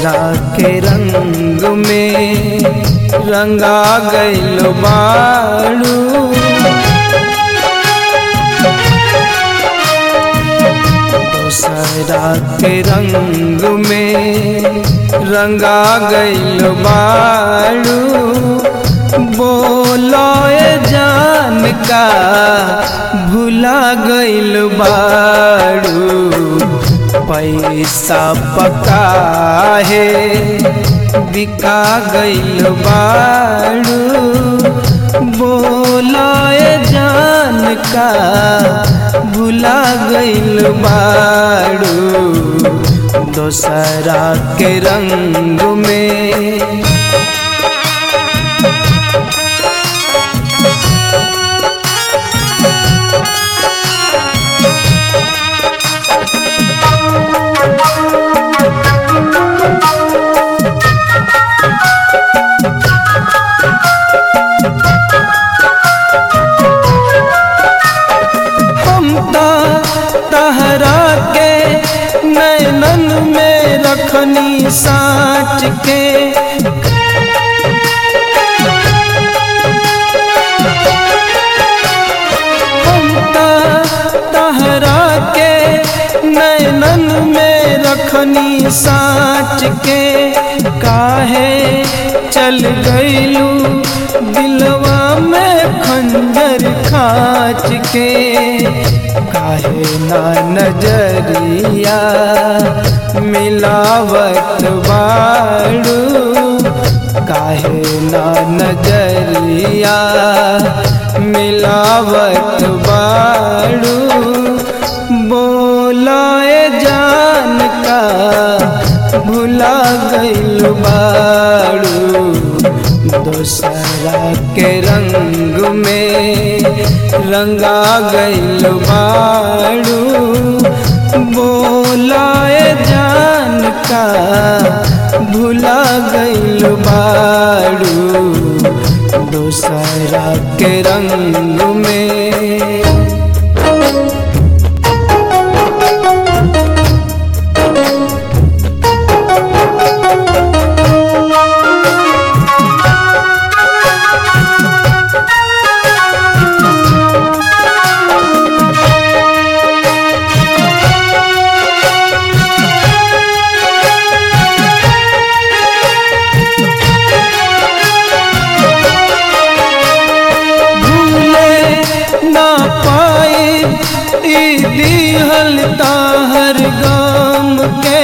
दोसरा के रंग में रंगा गइल बाड़ू दोसरा के रंग में रंगा गइल बाड़ू बोलो ए जान का भुला गइल बाड़ू पैसा पका है बिका गइल बाड़ू बोलो ए जान का भुला गइल बाड़ू दोसरा के रंग में हम तो तहरा के नैनन में रखनी साँच के हम तो तहरा के नैनन में रखनी साँच के काहे चल गईलू दिलवा में खंजर खाच के काहे ना नजरिया मिलावत बाड़ू काहे ना नजरिया मिलावत बाड़ू बोलाए जान का भुला गइल बाड़ू दोसरा के रंग में रंगा गइल बाड़ू बोलाए जान का भुला गइल बाड़ू दोसरा के रंग में भूले ना पाए ई दिहल ताहर गाम के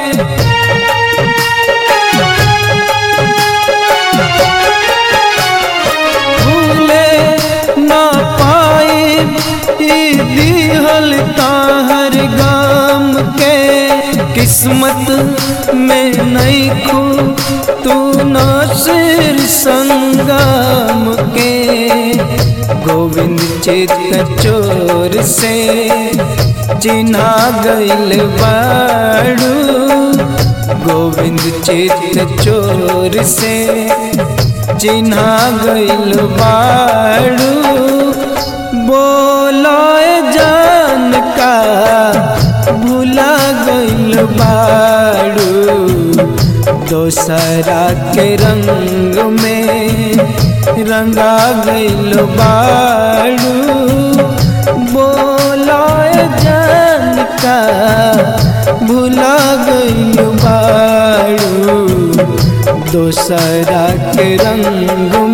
भूले ना पाए ई दिहल ताहर गाम के किस्मत में नहीं खू तू नासिर संगम के गोविंद चित चोर से चिन्हा गइल बाड़ू गोविंद चित चोर से चिन्हा गइल बाड़ू बोलो जान का भुला गइल बाड़ू दोसरा के रंग में रंगा गइल बाड़ू बोलो जान का भुला गइल बाड़ू दोसरा के रंग